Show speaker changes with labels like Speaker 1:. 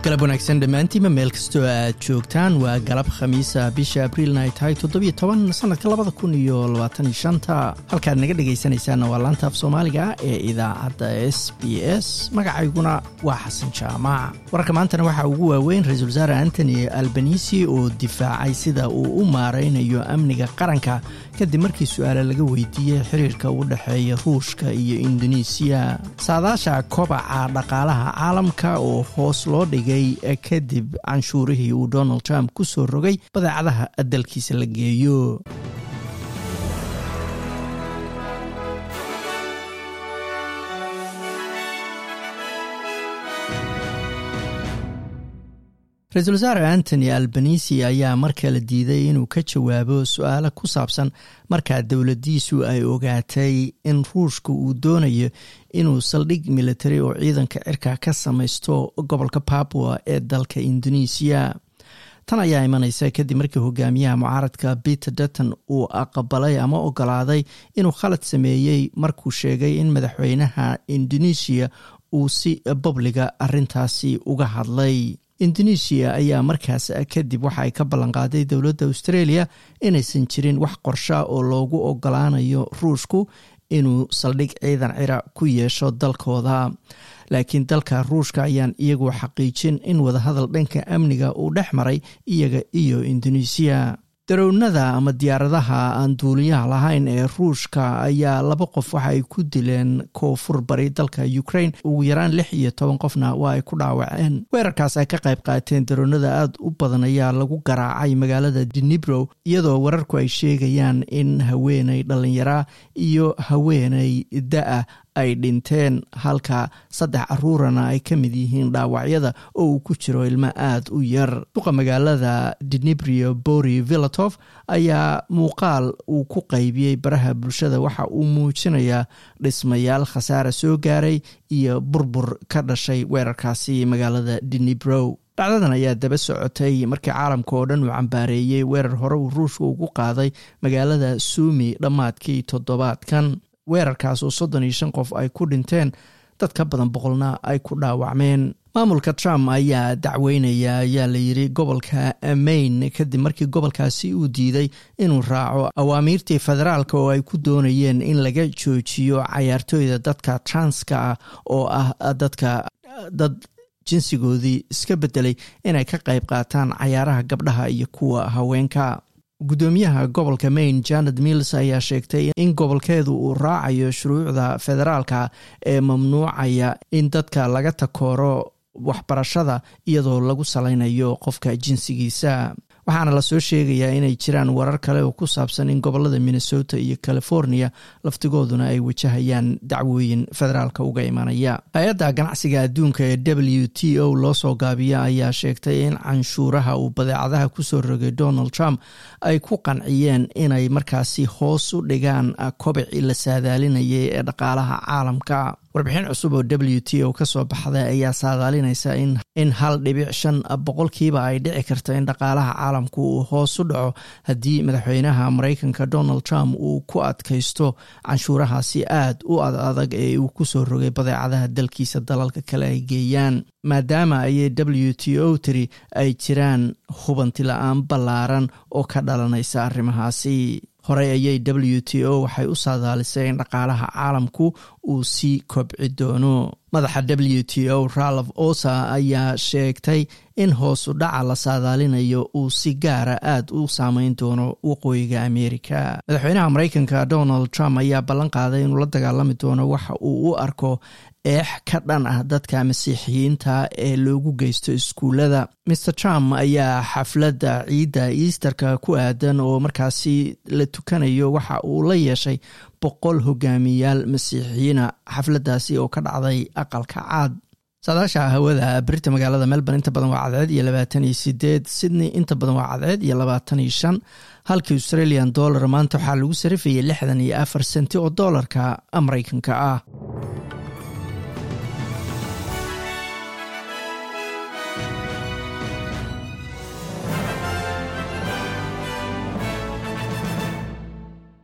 Speaker 1: galab wanaagsan dhammaantiinba meel kastoo aad joogtaan waa galab khamiisa bisha abriilna ay tahay toddobiyo toban sanadka labada kun iyo labaatan iyo shanta halkaad naga dhegaysanaysaanna waa laanta af soomaaliga ee idaacadda s b s magacayguna waa xasan jaamac wararka maantana waxaa ugu waaweyn ra-iisul wasaare antony albanisi oo difaacay sida uu u maaraynayo amniga qaranka kadib markii su-aale laga weydiiyey xiriirka u dhexeeya ruushka iyo indonesiya saadaasha kobaca dhaqaalaha caalamka oo hoos loo dhigay kadib canshuurihii uu donald trump ku soo rogay badeecadaha dalkiisa la geeyo ra-iisul wasaare antony albanisi ayaa mar kale diiday inuu ka jawaabo su-aalo ku saabsan markaa dowladiisu ay ogaatay in ruushka uu doonayo inuu saldhig military oo ciidanka cirka ka samaysto gobolka babua ee dalka indonesiya tan ayaa imanaysa kadib markii hogaamiyaha mucaaradka peter dutton uu aqbalay ama ogolaaday inuu khalad sameeyey markuu sheegay in madaxweynaha indonesiya uu si babliga arintaasi uga hadlay indonesiya ayaa markaas kadib waxa ay ka ballanqaaday dowladda australia inaysan jirin wax qorsha oo loogu ogolaanayo ruushku inuu saldhig ciidan cira ku yeesho dalkooda laakiin dalka ruushka ayaan iyagu xaqiijin in wadahadal dhanka amniga uu dhex maray iyaga iyo indonesiya darownada ama diyaaradaha aan duuliyaha lahayn ee ruushka ayaa laba qof waxa ay ku dileen koonfur bari dalka ukraine ugu yaraan lix iyo toban qofna waa ay ku dhaawaceen weerarkaas ay ka qayb qaateen darownada aada u badan ayaa lagu garaacay magaalada dinibrow iyadoo wararku ay sheegayaan in haweeney dhallinyara iyo haweeney da-a ay dhinteen halka saddex caruurana ay ka mid yihiin dhaawacyada oo uu ku jiro ilmo aada u yar duqa magaalada dinibrio bori vilatof ayaa muuqaal uu ku qaybiyey baraha bulshada waxa uu muujinayaa dhismayaal khasaara soo gaaray iyo burbur ka dhashay weerarkaasi magaalada dinibrow dhacdadan ayaa daba socotay markii caalamka oo dhan uu cambaareeyey weerar hore uu ruushka ugu qaaday magaalada suumi dhammaadkii toddobaadkan weerarkaas oo soddon iyo shan qof ay ku dhinteen dad ka badan boqolna ay ku dhaawacmeen maamulka trump ayaa dacweynaya ayaa layidhi gobolka maine kadib markii gobolkaasi uu diiday inuu raaco awaamiirtii federaalka oo ay ku doonayeen in laga joojiyo cayaartooyda dadka transka ah oo ah dadka dad jinsigoodii iska bedelay inay ka qayb qaataan cayaaraha gabdhaha iyo kuwa haweenka guddoomiyaha gobolka maine janet mills ayaa sheegtay in gobolkeedu uu raacayo shuruucda federaalka ee mamnuucaya in dadka laga takooro waxbarashada iyadoo lagu salaynayo qofka jinsigiisa waxaana lasoo sheegayaa inay jiraan warar kale oo ku saabsan in gobolada minnesota iyo california laftigooduna ay wajahayaan dacwooyin federaalka uga imanaya hay-adda ganacsiga adduunka ee w t o loo soo gaabiya ayaa sheegtay in canshuuraha uu badeecadaha kusoo rogay donald trump ay ku qanciyeen inay markaasi hoos u dhigaan kobicii la saadaalinayay ee dhaqaalaha caalamka warbixin cusub oo w t o ka soo baxday ayaa saadaalinaysa in hal dhibic shan boqolkiiba ay dhici karto in dhaqaalaha caalamku uu hoos u dhaco haddii madaxweynaha maraykanka donald trump uu ku adkaysto canshuurahaasi aad u ad adag ee uu ku soo rogay badeecadaha dalkiisa dalalka kale ay geeyaan maadaama ayay w t o tiri ay jiraan hubanti la-aan ballaaran oo ka dhalanaysa arrimahaasi horey ayay w t o waxay u saadaalisay in dhaqaalaha caalamku uu sii kobci doono madaxa w t o ralf osa ayaa sheegtay in hoosu dhaca la saadaalinayo uu si gaara aad u saameyn doono waqooyiga amerika madaxweynaha maraykanka donald trump ayaa ballan qaaday inuu la dagaalami doono waxa uu u arko eex ka dhan ah dadka masiixiyiinta ee loogu geysto iskuullada mer trump ayaa xafladda ciidda easterka ku aadan oo markaasi la tukanayo waxa uu la yeeshay boqol hogaamiyayaal masiixiyiina xafladdaasi oo ka dhacday aqalka caad saadaasha hawada berita magaalada melbourne inta badan waa cadceed iyo labaatan iyo sideed sydney inta badan waa cadceed iyo labaatan iyo shan halkii australian dollar maanta waxaa lagu sarifayay lixdan iyo afar senti oo doolarka maraykanka ah